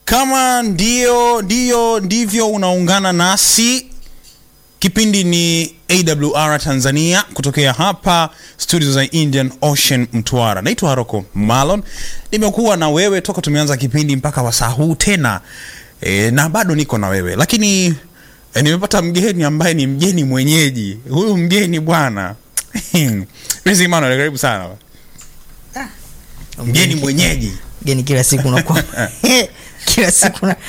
Kama ndio ndio ndivyo unaungana nasi, kipindi ni AWR Tanzania kutokea hapa studio za Indian Ocean Mtwara. Naitwa Haroko Malon, nimekuwa na wewe toka tumeanza kipindi mpaka wasaa huu tena e, na bado niko na wewe lakini e, nimepata mgeni ambaye ni mgeni mwenyeji. Huyu mgeni bwana Rizzy Emmanuel, karibu sana mgeni mwenyeji Geni kila siku unakuwa kila siku na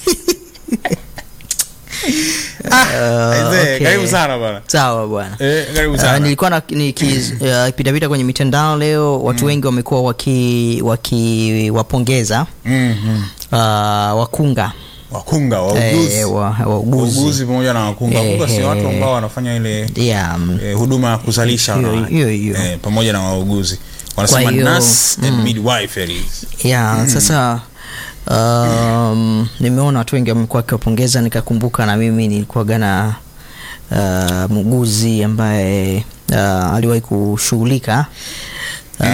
Aisee, okay. karibu sana bwana. sawa bwana. Eh, karibu Uh, sana. nilikuwa na nikipitapita kwenye mitandao leo, watu wengi wamekuwa waki wakiwapongeza Mhm. uh, wakunga Wakunga, wauguzi. eh, wa- wauguzi Wauguzi pamoja na wakunga. Eh, Wakunga si eh. watu ambao wanafanya ile yeah, mm, eh, huduma ya kuzalisha Hiyo- wanawake. hiyo- hiyo. Eh, pamoja na wauguzi wanasema Kwa hiyo, nurse and midwiferys. yeah, sasa um, nimeona watu wengi wamekuwa wakiwapongeza, nikakumbuka na mimi nilikuwaga na uh, muuguzi ambaye uh, aliwahi kushughulika uh,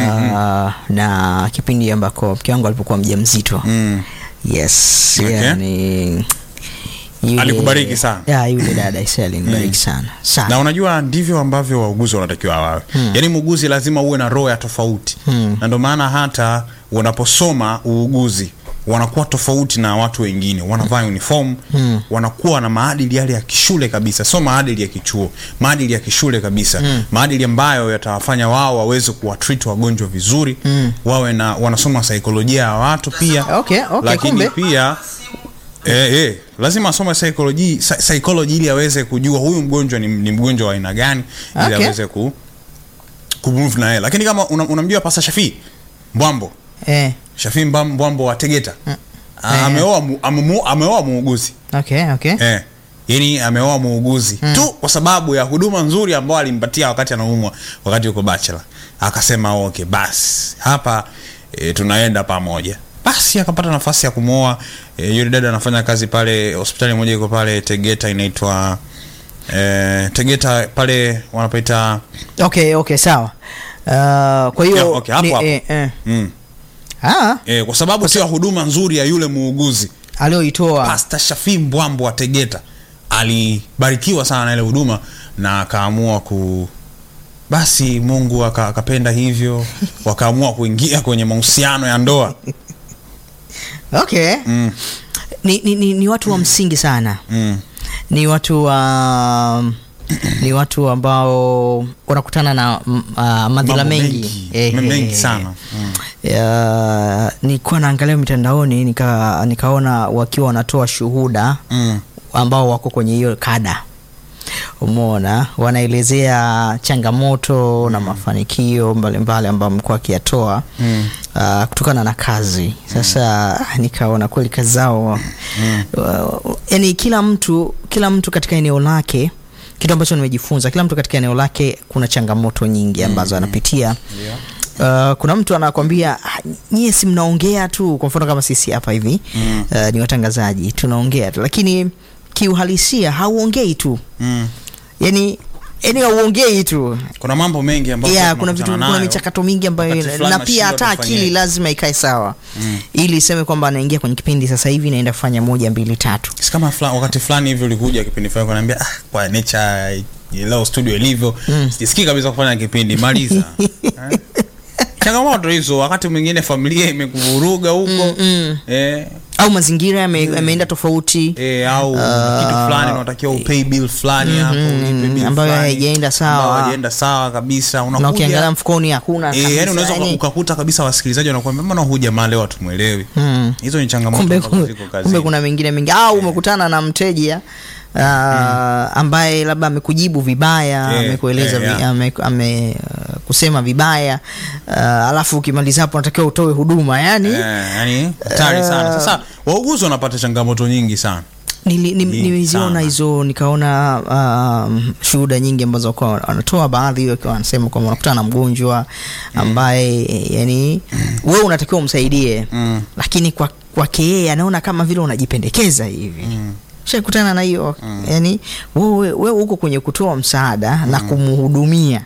na kipindi ambako mke wangu alipokuwa mjamzito Mm. yes Okay. yani, yule- Alikubariki sana. yeah, yule dada isi alinibariki sana sana na unajua ndivyo ambavyo wauguzi wanatakiwa wawe hmm. yaani muuguzi lazima uwe na roho ya tofauti Hmm. na ndio maana hata wanaposoma uuguzi wanakuwa tofauti na watu wengine wanavaa uniform hmm. wanakuwa na maadili yale ya kishule kabisa sio maadili ya kichuo maadili ya kishule kabisa hmm. maadili ambayo yatawafanya wao waweze kuwatreat wagonjwa vizuri hmm. wawe na wanasoma saikolojia ya watu pia Okay, okay, lakini kumbe. pia Eh, eh, lazima asome psychology, psy- psychology ili aweze kujua huyu mgonjwa ni, ni mgonjwa wa aina gani ili Okay. aweze ku kumove na yeye. Lakini kama una- unamjua Pasa Shafii Mbwambo, eh, Shafii Mbam- Mbwambo wa Tegeta. Eh. Ameoa mu- amemu- ameoa muuguzi. okay, okay. Eh. Yaani ameoa muuguzi tu kwa sababu ya huduma nzuri ambayo alimpatia wakati anaumwa, wakati yuko bachelor. Akasema okay, basi hapa e, tunaenda pamoja. Basi akapata nafasi ya kumwoa e, yule dada anafanya kazi pale hospitali moja iko pale Tegeta inaitwa e, Tegeta pale wanapaita okay okay sawa uh, kwa hiyo Yeah, okay, hapo ni- hapo. eh, eh. mm, Ah, e, kwa sababu sio huduma nzuri ya yule muuguzi alioitoa Pastor Shafi Mbwambo wa Tegeta alibarikiwa sana na ile huduma na akaamua ku basi Mungu aka- akapenda hivyo wakaamua kuingia kwenye mahusiano ya ndoa okay mm, ni, ni, ni, ni watu wa msingi sana mm, ni watu wa ni watu ambao wanakutana na mm, ah, madhila mambo mengi Eh, mengi eh, sana mm. ya, nilikuwa naangalia mitandaoni nika, nikaona wakiwa wanatoa shuhuda Mm. ambao wako kwenye hiyo kada umeona wanaelezea changamoto na mafanikio mbalimbali ambayo mekuwa akiyatoa Mm. uh, kutokana na kazi sasa mm. nikaona kweli kazi zao mm. uh, yani kila mtu kila mtu katika eneo lake kitu ambacho nimejifunza kila mtu katika eneo lake kuna changamoto nyingi ambazo anapitia Uh, kuna mtu anakwambia "Ah, nyie si mnaongea tu kwa mfano kama sisi hapa hivi mm. uh, ni watangazaji tunaongea tu lakini kiuhalisia hauongei tu Mm. yani yani hauongei tu kuna mambo mengi ambayo yeah, tunakutana kuna vitu kuna nayo. michakato mingi ambayo Wakati fulani na pia nashindwa hata tufanyeje. akili lazima ikae sawa Mm. ili iseme kwamba anaingia kwenye kipindi sasa hivi naenda kufanya moja mbili tatu Si kama fula, wakati fulani hivi ulikuja kipindi fulani kuniambia ah, kwa nature leo studio ilivyo mm. sijisikii kabisa kufanya kipindi maliza Eh? changamoto hizo wakati mwingine familia imekuvuruga huko mm. eh, au mazingira yame- yameenda tofauti eh, au kitu fulani unatakiwa upay bill fulani hapo ulipe bill ambayo fulani, haijaenda sawa. ambayo haijaenda sawa kabisa na unakuja ukiangalia mfukoni hakuna Eh, kabisa, yani unaweza yani- ukakuta kabisa wasikilizaji wanakuambia mbona huyu jamaa leo hatumwelewi Mm. hizo ni changamoto kumbe, ambazo kumbe, ziko kazini. kumbe kuna mengine mengi au umekutana na mteja uh, ambaye labda amekujibu vibaya Eh, amekueleza eh, vi, yeah. ame, ame, uh, kusema vibaya uh, alafu ukimaliza hapo unatakiwa utoe huduma yani Eh, yani hatari sana sasa wauguzi wanapata changamoto nyingi sana Nili- ni- Nyingi niliziona sana. hizo nikaona um, shuhuda nyingi ambazo wakuwa wanatoa baadhi wakiwa wanasema kwamba wanakutana na mgonjwa ambaye yani wewe unatakiwa umsaidie Mm. lakini kwa kwake yeye anaona kama vile unajipendekeza hivi shakutana na hiyo yani wewe wewe uko kwenye kutoa msaada na kumhudumia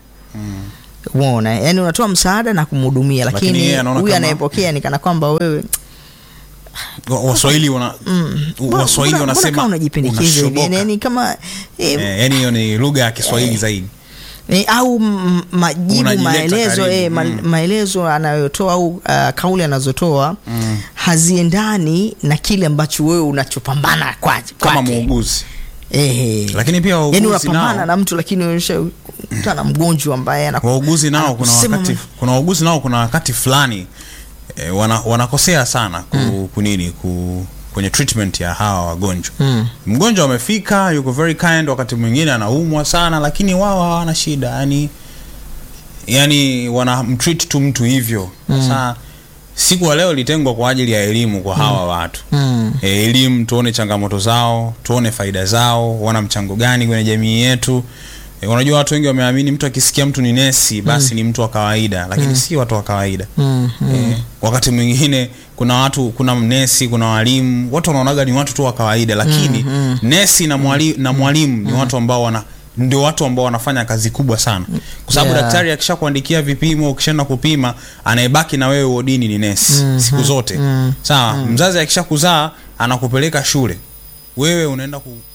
umeona yani unatoa msaada na kumhudumia Lakini lakini yeye anaona huyu kama- anayepokea ni kana kwamba wewe Wa- waswahili wana Mbona- waswahili mbona- mbona wanasema kama unajipendekeza hivi unashoboka. yani, yani kama eh, Eh, yani hiyo ni lugha ya kiswahili zaidi Eh, au m- majibu Unajileta maelezo karibu, eh, ma, mm. maelezo anayotoa au uh, kauli anazotoa haziendani na kile ambacho wewe unachopambana kwa- kama kwake. muuguzi Eh, lakini pia yani wauguzi unapambana nao na mtu lakini unakutana na mgonjwa ambaye anaku- wauguzi nao kuna anakusema wakati kuna wauguzi nao kuna wakati fulani e, wana, wanakosea sana ku, kunini ku, kwenye treatment ya hawa wagonjwa Mm. mgonjwa amefika yuko very kind wakati mwingine anaumwa sana lakini wao hawana shida yani yani wanamtreat tu mtu hivyo sasa siku ya leo ilitengwa kwa ajili ya elimu kwa hawa watu Mm. e, elimu tuone changamoto zao tuone faida zao wana mchango gani kwenye jamii yetu e, unajua watu wengi wameamini mtu akisikia mtu ni nesi basi ni mtu wa kawaida lakini si watu wa kawaida Mm, e, wakati mwingine kuna watu kuna nesi kuna walimu watu wanaonaga ni watu tu wa kawaida lakini nesi na mwalimu, na mwalimu ni watu ambao wana ndio watu ambao wanafanya kazi kubwa sana kwa sababu Yeah. daktari akisha kuandikia vipimo ukishaenda kupima anayebaki na wewe wodini ni nesi siku zote sawa mzazi akisha kuzaa anakupeleka shule wewe unaenda ku,